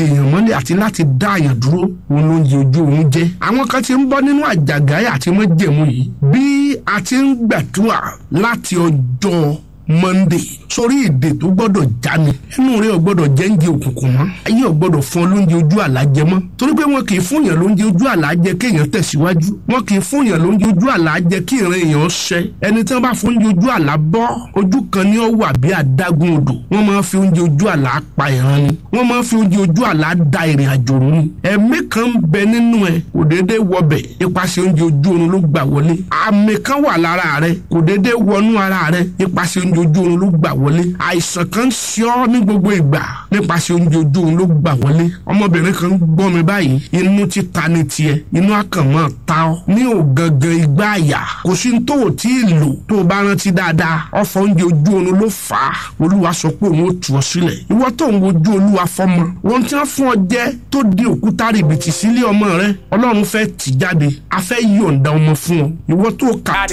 dèèyàn mọ́lẹ̀ àti láti dá àyàn dúró òun ló ń yẹ ojú òun jẹ́ àwọn kan ti ń bọ́ nínú àjàgáyà àti mọ́jẹ̀mú yìí bí a ti ń gbàdúrà láti ọjọ́ monday sórí èdè tó gbọ́dọ̀ já mi ẹnu rẹ ò gbọ́dọ̀ jẹ oúnjẹ òkùnkùn mọ́ ayé ò gbọ́dọ̀ fún ọ lóúnjẹ ojú àlàjẹ mọ́ torí pé wọn kì í fún yàn lóúnjẹ ojú àlàjẹ kéèyàn tẹ̀síwájú wọn kì í fún yàn lóúnjẹ ojú àlàjẹ kí ìran èèyàn ṣẹ ẹni tí wọn bá fún oúnjẹ ojú àlà bọ́ ojú kan ni ó wà bí adágún odò wọn máa fi oúnjẹ ojú àlà pa ìran ni wọn máa fi oúnjẹ ojú àlà da ìrìn àjò rú ni ẹ̀mí kan ń bẹ nínú ẹ kò déédéé wọbẹ̀ ipasẹ̀ oúnjẹ ojú oorun ló gbà wọlé àmì kan wà lára rẹ kò déédéé wọnú ara rẹ ipasẹ̀ oúnjẹ ojú oorun ló gbà wọlé àìsàn kan ṣe ọ́ ní gbogbo ìgbà nípasẹ̀ oúnjẹ ojú oorun ló gbà wọlé ọmọbìnrin kan gbọ́ mi báyìí inú ti ta ni tiẹ̀ inú àkànmọ́ ta ọ́ ní ògangan igbá àyà kò sí tó o tí ì lò tó o bá rántí dáadáa ọ̀fọ̀ oúnjẹ ojú oorun ló fà á olúwa sọ pé òun ó tù ọ́ sílẹ̀ ìwọ tó ń wojú olúwa fọmọ wọn tí wọ́n fún ọ jẹ́ tó di òkúta rìbìtì sílé ọmọ rẹ ọlọ́run fẹ́ tì jáde a fẹ́ yọ̀ǹda ọmọ fún ọ ìwọ tó kà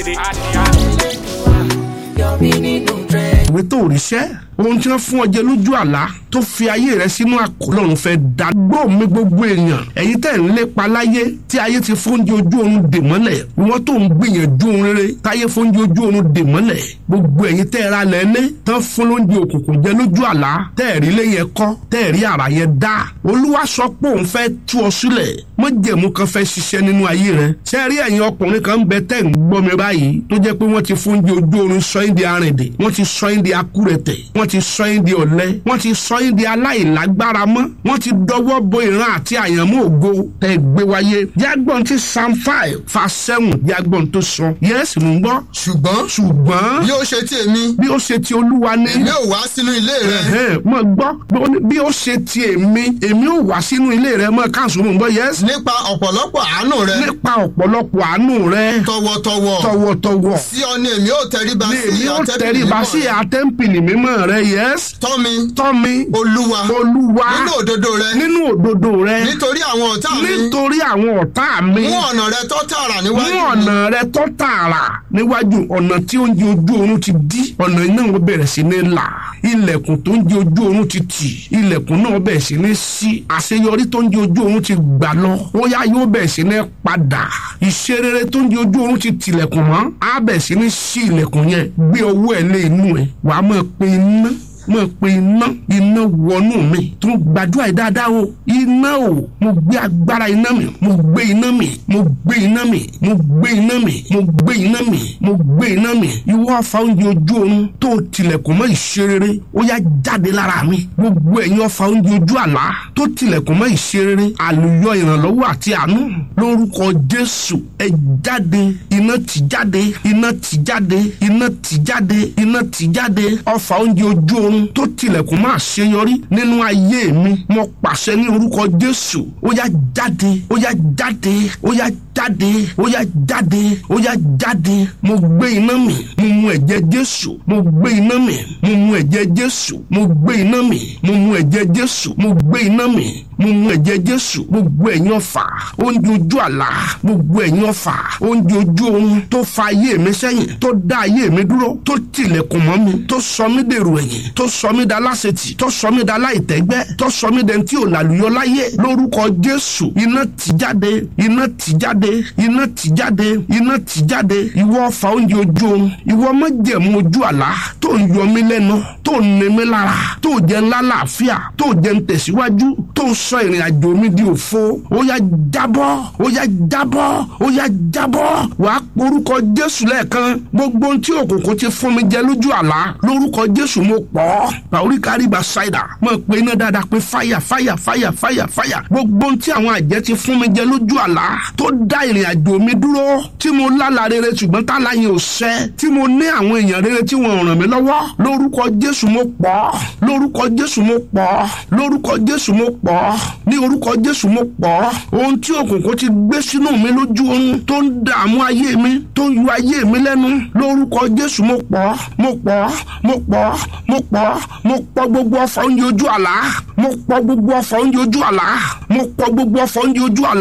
ìwé tó ríṣẹ́ ohun tí wọ́n fún ọ jẹ lójú àlá tó fi ayé rẹ sínú àkọlọ́run fẹ́ dá gbọ́ mi gbogbo èèyàn ẹ̀yin tẹ̀ ń lépa láyé tí ayé ti fóúnjẹ ojú oorun dè mọ́lẹ̀ ìwọ́n tó ń gbìyànjú ohun rere táyé fóúnjẹ ojú oorun dè mọ́lẹ̀ gbogbo ẹ̀yin tẹ́ ra lẹ́lẹ́ tán fún lóúnjẹ òkùnkùn jẹ lójú àlá tẹ́ rí lẹ́yìn ẹ̀kọ́ tẹ́ rí àrà yẹn dá olúwa sọ pé òun fẹ́ tú ọ sílẹ̀ mọ́jẹ̀mú kan fẹ́ ṣiṣẹ́ nínú ayé rẹ ṣé rí ẹ̀yin ọkùnrin kan ń bẹ tẹ́ ń gbọ́ mi báyìí tó jẹ́ pé wọ́n ti fóúnjẹ ojú oorun sọ yín di arìndè wọ́n ti sọ yín di akúrẹ̀tẹ̀ wọ́n ti sọ yín di ọ̀lẹ wọ́n ti sọ yín di aláìlágbára mọ́ wọ́n ti dọwọ́ bo ìran àti àyànmọ́ ògo tẹ́ gbé wáyé jágbọ́n ti psalm five fa seven jágbọ́n tó sọ yẹ́sì mú gbọ́ ṣùgbọ́n ṣùgbọ́n bí ó ṣe ti èmi bí ó ṣe ti olúwa ní èmi ò wá sínú ilé rẹ ẹ̀hẹ́n, mọ̀ gbọ́ bí ó ṣe ti èmi èmi ò wá sínú ilé rẹ mọ̀ káàsùn mọ̀ gbọ́ yẹ́sì nípa ọ̀pọ̀lọpọ̀ àánú rẹ nípa ọ̀pọ̀lọpọ̀ àánú rẹ tọwọ́tọwọ́ tọwọ́tọwọ́ sí ọ ni èmi ò tẹríba ni sí èmi ó àtẹ́bí tẹríba mímọ́ sí rẹ. àtẹ́ǹpìlì mímọ́ rẹ yẹ́sì tọ́ mi tọ́mi olúwa olúwa nínú òdodo rẹ nínú òdodo rẹ nítorí àwọn ọ̀tá mi nítorí àwọn ọ̀tá mi mú ọ̀nà rẹ tó tààrà mú níwájú mi ọ̀nà rẹ tó tààrà níwájú ọ̀nà tí oúnjẹ ojú oorun ti dí ọ̀nà iná wọn bẹ̀rẹ̀ sí ní là ilẹ̀kùn tó ń jẹ ojú oorun ti tì ilẹ̀kùn náà bẹ̀rẹ̀ sí ní sí àṣeyọrí tó ń jẹ ojú oorun ti gbà lọ ó yá yóò bẹ̀rẹ̀ sí ní padà ìṣerere tó ń jẹ ojú oorun ti tilẹ̀kùn mọ́ á bẹ̀rẹ̀ sí ní sí ilẹ̀kùn yẹn gbé ọwọ́ ẹ̀ lé inú ẹ̀ wàá máa pe iná mo pe iná iná wọnú mi tó gbàdúrà yìí dáadáa o iná o mo gbé agbára iná mi mo gbé iná mi mo gbé iná mi mo gbé iná mi mo gbé iná mi mo gbé iná mi ìwọ ọfà oúnjẹ ojú oorun tó tilẹ̀kùn mọ́ ìṣerere ó yá jáde lára mi gbogbo ẹ̀yin ọfà oúnjẹ ojú àlá tó tilẹ̀kùn mọ́ ìṣerere àlùyọ ìrànlọ́wọ́ àti àánú lórúkọ jésù ẹ jáde iná tì jáde iná tì jáde iná tì jáde iná tì jáde ọfà oúnjẹ ojú oorun tó tilẹ̀kùn máa ṣeyọrí nínú ayé mi mo pàṣẹ ní orúkọ jésù ó yá jáde ó yá jáde ó yá jáde ó yá jáde ó yá jáde mo gbé iná mi mo mu ẹ̀jẹ̀ jésù mo gbé iná mi mo mu ẹ̀jẹ̀ jésù mo gbé iná mi mo mu ẹ̀jẹ̀ jésù mo gbé iná mi mo mu ẹ̀jẹ̀ jésù gbogbo ẹ̀yin ọ̀fà oúnjẹ ojú àlá gbogbo ẹ̀yin ọ̀fà oúnjẹ ojú oorun tó fa ayé mi sẹ́yìn tó dá ayé mi dúró tó tilẹ̀kùn mọ́ mi tó sọ mí dèrò ẹ̀yìn tó sọ mí da láṣetì tó sọ mí da láìtẹ́gbẹ́ tó sọ mí dẹni tí ò làlùyọ láyé lórúkọ jésù iná tì jáde iná tì jáde iná tì jáde iná tì jáde ìwọ ọ̀fà oúnjẹ ojú oorun ìwọ májẹ̀mú ojú àlá tó ń yọ mí lẹ́nu tó ń ní mí lára tó jẹ́ ńlá làáfíà tó jẹ́ ń tẹ̀síwájú tó ń sọ ìrìn àjò mi di òfo ó yá jábọ́ ó yá jábọ́ ó yá jábọ́ wàá porúkọ jésù lẹ́ẹ̀kan gbogbo ohun tí òkùnkùn ti fún mi jẹ lójú àlá lórúkọ jésù mo pọ̀ bàórí káríba ṣáìdà mo pe iná dáadáa pé fáyà fáyà fáyà fáyà fáyà gbogbo ohun tí àwọn àjẹ́ ti fún mi jẹ lójú àlá tó dá ìrìn àjò mi dúró tí mo lálàá rere ṣùgbọ́n tálá yẹn ò ṣẹ tí mo ní àwọn èèyàn rere tí wọ́n ràn mí lọ́wọ́ lórúkọ jésù mo pọ̀ lórúkọ jésù mo pọ̀ lórúkọ jésù mo pọ̀ ní orúkọ jésù mo pọ̀ ohun tí òkùnkùn ti gbé sínú mi lójú oorun tó ń dààmú ayé mi tó ń yọ ayé mi lẹ́nu lórúkọ jésù mo pọ̀ mo pọ̀ mo pọ̀ mo pọ̀ mo pọ̀ gbogbo ọfà oúnjẹ ojú àlá mo pọ̀ gbogbo ọfà oúnjẹ ojú àlá mo pọ̀ gbogbo ọfà oúnjẹ ojú àlá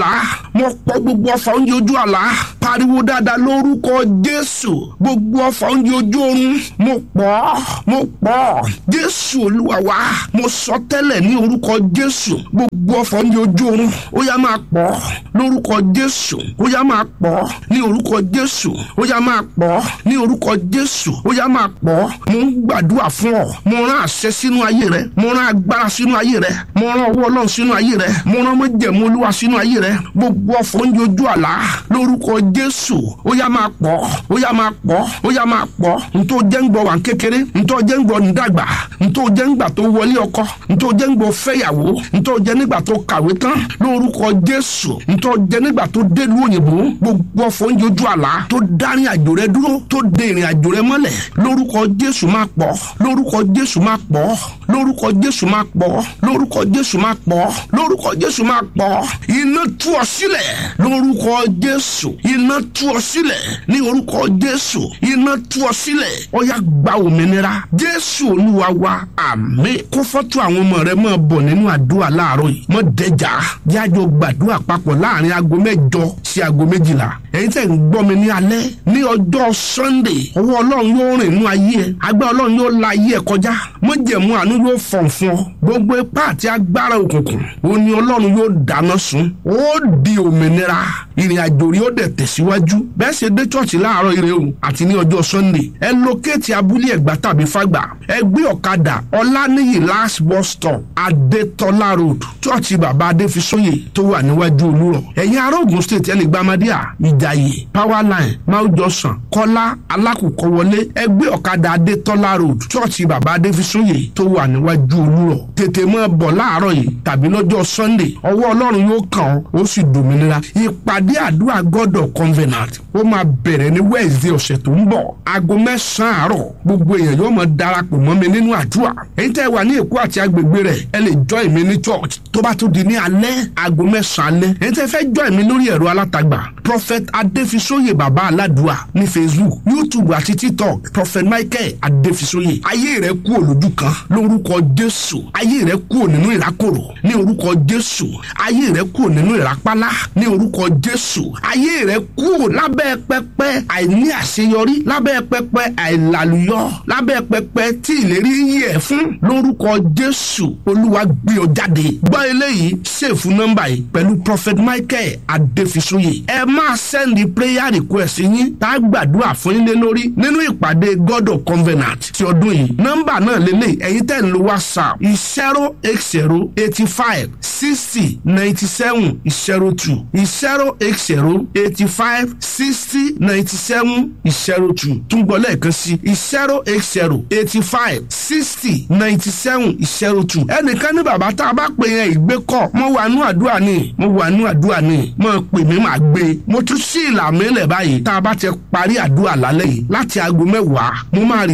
mo pọ̀ gbogbo ọfà oúnjẹ ojú àlá pariwo dáadáa lórúkọ jésù gbogbo ọfà oúnjẹ ojú oorun mo pọ̀ mo pọ̀ jésù olúwa wa mo sọ tẹ́lẹ̀ ní orúkọ jésù gbogbo ọfà oúnjẹ ojú oorun ó yá máa pọ̀ lórúkọ jésù ó yá máa pọ̀ ní orúkọ jésù ó yá máa pọ̀ ní orúkọ jésù ó yá máa pọ̀ mo ń gbàdúrà fún ọ mo rán àṣẹ sínú ayé rẹ mo rán agbára sínú ayé rẹ mo rán ọwọ́ ọlọ́run sínú ayé rẹ mo rán mọ́jẹ̀mú olúwa sínú ayé rẹ gbogbo ọ̀fọ̀ oúnjẹ ojú àlá lórúkọ jésù ó yá máa pọ̀ ó yá máa pọ̀ ó yá máa pọ̀ ntọ́ jẹ́ ń gbọ́ wà ń kékeré ntọ́ jẹ́ ń gbọ́ ń dàgbà ntọ́ jẹ́ ń gbà tó wọlé ọkọ ntọ́ jẹ́ ń gbọ́ fẹ́yàwó ntọ́ jẹ́ nígbà tó kàwé tán lórúkọ jésù ntọ́ jẹ́ nígbà tó délùú òyìnbó gbogbo ọ̀fọ̀ oúnjẹ ojú àlá tó dárin àjò rẹ dúró tó de ìrìn àjò rẹ mọ́lẹ̀ lórúkọ jésù máa pọ̀ lórúkọ jésù máa pọ̀ lórúkọ jésù máa pọ̀ lórúkọ jésù máa pọ̀ lórúkọ jésù máa pọ̀ iná tú ọ sílẹ̀ lórúkọ jésù iná tú ọ sílẹ̀ ní orúkọ jésù iná tú ọ sílẹ̀ ó yá gba òmìnira jésù olúwa wa àmín kó fọ́tò àwọn ọmọ rẹ máa bọ̀ nínú àdúrà láàárọ̀ yìí mọ́ dẹjà jájọ gbàdúrà papọ̀ láàrin aago mẹ́jọ sí aago méjìlá ẹ̀yin tẹ̀ ń gbọ́ mi ní alẹ́ ní ọjọ́ sunday ọwọ́ ọlọ́run yóò rìn inú ayé ẹ agbára ọlọ́run yóò la ayé ẹ kọjá mọ́jẹ̀mú àánú yóò fọ̀n fún ọ gbogbo ipá àti agbára òkùnkùn ó ní ọlọ́run yóò dáná sun ó di òmìnira ìrìn àjò rí ó dẹ̀ tẹ̀síwájú bẹ́ẹ̀ ṣe dé chọ́ọ̀chì láàárọ̀ ire o àti ní ọjọ́ sunday ẹ lókèétì abúlé ẹ̀gbá tàbí fàgbà ẹ gbé ọ̀kadà ọláníyì last bus stop adétọ́lá road chọ́ọ̀chì bàbá adéfisóyè tó wà níwájú olúrọ̀ ẹ̀yin ará Ògùn state ẹni gbàmádìá ìjàyè power line mount johnson kọ́lá alákùkọ wọlé ẹ gbé ọ̀kadà adétọ́lá road chọ́ọ̀chì bàbá adéfisóyè tó wà níwájú olúrọ̀ tètè mọ́ bọ̀ láàárọ̀ yìí tàbí lọ́jọ́ sunday ọwọ́ ọlọ́run yóò kàn ọ́ ó sì dòmìnira ìpàdé àdúrà god of covenant ó máa bẹ̀rẹ̀ ní wednesday ọ̀sẹ̀ tó ń bọ̀ aago mẹ́sàn-án àárọ̀ gbogbo èèyàn yóò máa darapọ̀ mọ́ mi nínú àdúrà èyí tẹ́ wà ní èkó àti agbègbè rẹ̀ ẹ lè join mi ní church tó bá tún di ní alẹ́ aago mẹ́sàn-án alẹ́ èyí tẹ́ fẹ́ join mi lórí ẹ̀rọ alátagbà prophet adéfisóyè bàbá aládùá ní facebook youtube àti tiktok prophet michael adéfisóyè ayé rẹ kú olójú kan lórúkọ jésù ayé rẹ kú nínú ìrákòrò ní orúkọ jésù ayé rẹ kú nínú ìrápálá ní orúkọ jésù ayé rẹ kú lábẹ́ pẹpẹ àìní àṣeyọrí lábẹ́ pẹpẹ àìlàlùyọ lábẹ́ pẹpẹ tí ìlérí yí ẹ fún lórúkọ jésù olúwa gbé ọ jáde gbọ́ eléyìí ṣèfù nọ́mbà yìí pẹ̀lú prophet michael adéfisóyè ẹ máa sẹ́ndì prayer request yín tá a gbàdúrà fún yín lé lórí nínú ìpàdé god of covenant ti ọdún yìí nọ́mbà náà lélẹ̀ ẹ̀yin tẹ̀ ń lo whatsapp zero eight zero eighty five sixty ninety seven zero two zero eight zero eighty five sixty ninety seven zero two tún gbọ́ lẹ́ẹ̀kan sí zero eight zero eighty five sixty ninety seven zero two ẹnìkan ní bàbá tá a bá pè yẹn ìgbé kọ mo wà nú àdúrà ni mo wà nú àdúrà ni mo pè mí màá gbé mo tún sí ìlà mi lẹ̀ báyìí tá a bá ti parí àdúrà lálẹ́ yìí láti aago mẹ́wàá mo máa rí